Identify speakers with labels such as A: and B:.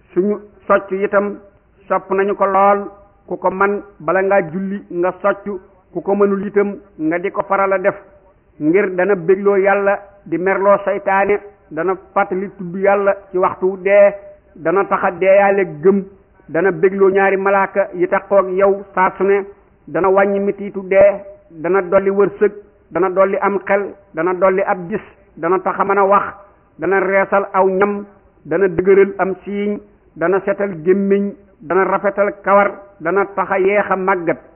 A: suñu socc itam sopp nañu ko lool ku ko man bala ngaa julli nga socc ku ko mënul itam nga di ko faral a def ngir dana bégloo yàlla di merloo saytaane dana fàttali tudd yàlla ci waxtu dee dana taxa deeyaale gëm dana bégloo ñaari malaaka yi taxoog yow saa su ne dana wàññi mitiitu dee dana dolli wërsëg dana dolli am xel dana dolli ab gis dana taxa mën a wax dana reesal aw ñam dana dëgëral am siiñ dana setal gémmiñ dana rafetal kawar dana taxa yeex a màggat